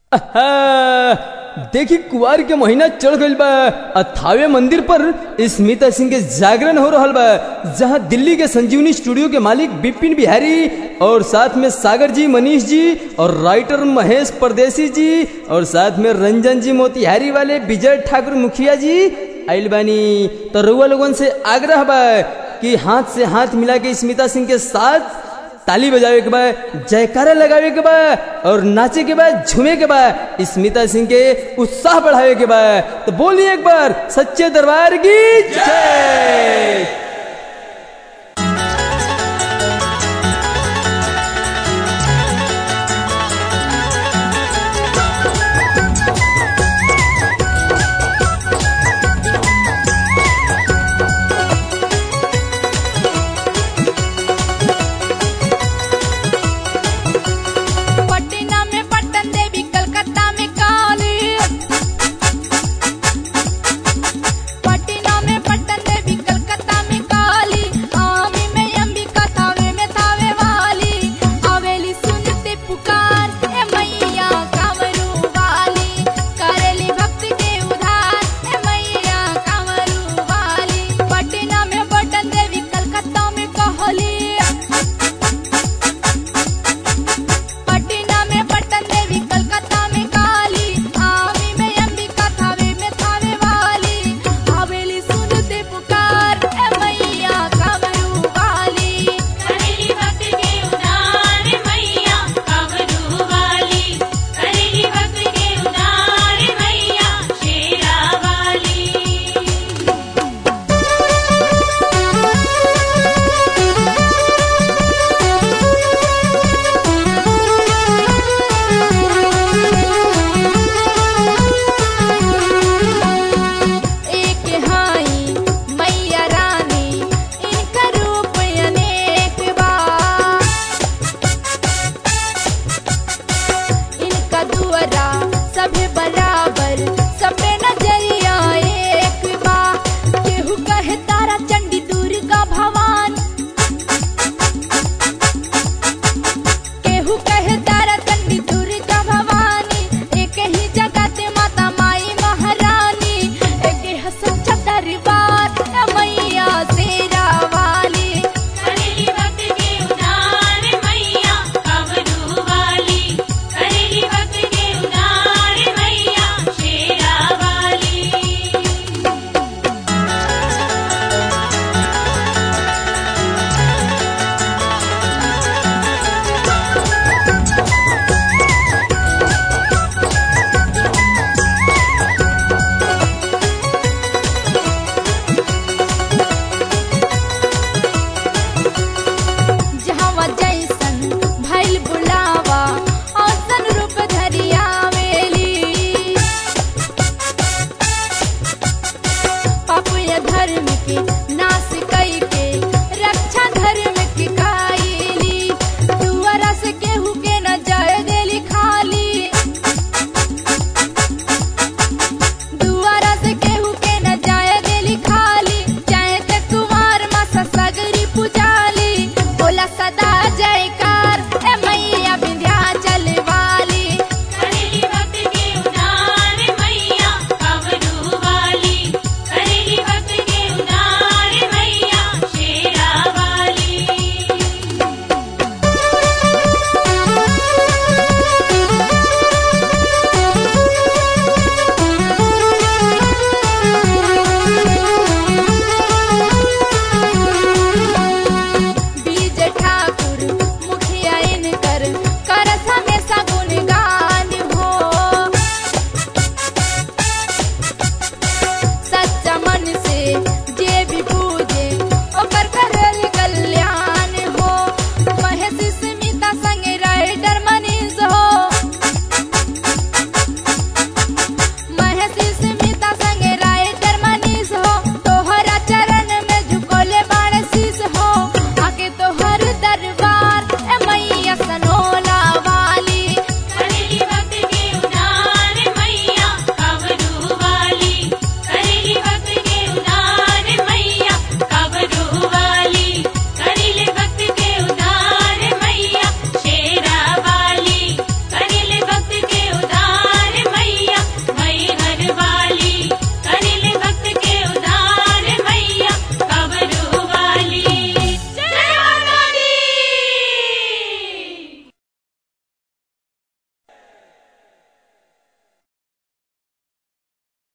आहा, देखी कुआर के महीना चढ़ गइल बा आ थावे मंदिर पर स्मिता सिंह के जागरण हो रहल बा जहां दिल्ली के संजीवनी स्टूडियो के मालिक विपिन बिहारी और साथ में सागर जी मनीष जी और राइटर महेश परदेसी जी और साथ में रंजन जी मोतिहारी वाले विजय ठाकुर मुखिया जी आइल बानी तो रउआ लोगन से आग्रह बा कि हाथ से हाथ मिला के स्मिता सिंह के साथ ताली बजावे के बाद जयकारा लगावे के बाद और नाचे के बाद झूमे के बाद स्मिता सिंह के उत्साह बढ़ावे के बाद तो बोलिए एक बार सच्चे दरबार की जय